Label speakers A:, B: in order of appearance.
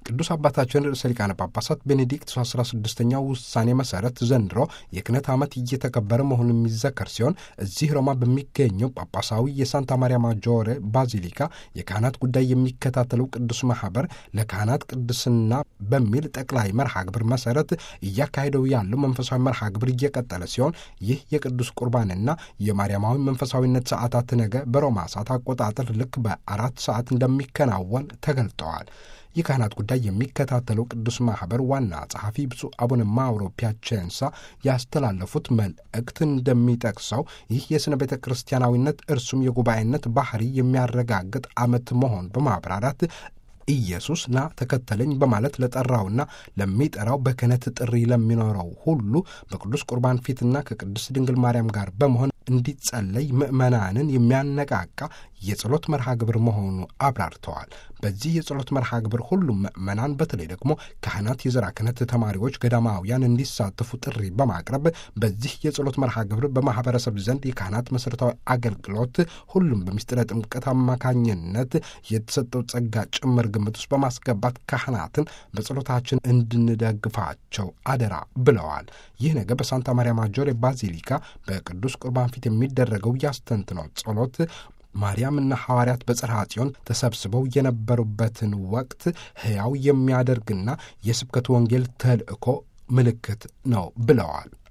A: ቅዱስ አባታችን ርዕሰ ሊቃነ ጳጳሳት ቤኔዲክት 16ኛ ውሳኔ መሰረት ዘንድሮ የክህነት ዓመት እየተከበረ መሆኑ የሚዘከር ሲሆን እዚህ ሮማ በሚገኘው ጳጳሳዊ የሳንታ ማሪያ ማጆሬ ባዚሊካ የካህናት ጉዳይ የሚከታተለው ቅዱስ ማህበር ለካህናት ቅድስና በሚል ጠቅላይ መርሃ ግብር መሰረት እያካሄደው ያለው መንፈሳዊ መርሃ ግብር እየቀጠለ ሲሆን ይህ የቅዱስ ቁርባንና የማርያማዊ መንፈሳዊነት ሰዓታት ነገ በሮማ ሰዓት አቆጣጠር ልክ በአራት ሰዓት እንደሚከናወን ተገልጠዋል። የካህናት ጉዳይ የሚከታተለው ቅዱስ ማህበር ዋና ጸሐፊ ብፁዕ አቡነ ማውሮ ፒያቼንሳ ያስተላለፉት መልእክት እንደሚጠቅሰው ይህ የሥነ ቤተ ክርስቲያናዊነት እርሱም የጉባኤነት ባህሪ የሚያረጋግጥ ዓመት መሆን በማብራራት ኢየሱስ ና ተከተለኝ በማለት ለጠራውና ለሚጠራው በክህነት ጥሪ ለሚኖረው ሁሉ በቅዱስ ቁርባን ፊትና ከቅድስት ድንግል ማርያም ጋር በመሆን እንዲጸለይ ምዕመናንን የሚያነቃቃ የጸሎት መርሃ ግብር መሆኑ አብራርተዋል። በዚህ የጸሎት መርሃ ግብር ሁሉም ምዕመናን በተለይ ደግሞ ካህናት፣ የዘራ ክህነት ተማሪዎች፣ ገዳማውያን እንዲሳተፉ ጥሪ በማቅረብ በዚህ የጸሎት መርሃ ግብር በማህበረሰብ ዘንድ የካህናት መሠረታዊ አገልግሎት ሁሉም በምስጢረ ጥምቀት አማካኝነት የተሰጠው ጸጋ ጭምር ግምት ውስጥ በማስገባት ካህናትን በጸሎታችን እንድንደግፋቸው አደራ ብለዋል። ይህ ነገር በሳንታ ማርያ ማጆሬ ባዚሊካ በቅዱስ ቁርባን ፊት የሚደረገው ያስተንትነው ጸሎት ማርያምና ሐዋርያት በጽርሐ ጽዮን ተሰብስበው የነበሩበትን ወቅት ሕያው የሚያደርግና የስብከት ወንጌል ተልእኮ ምልክት ነው ብለዋል።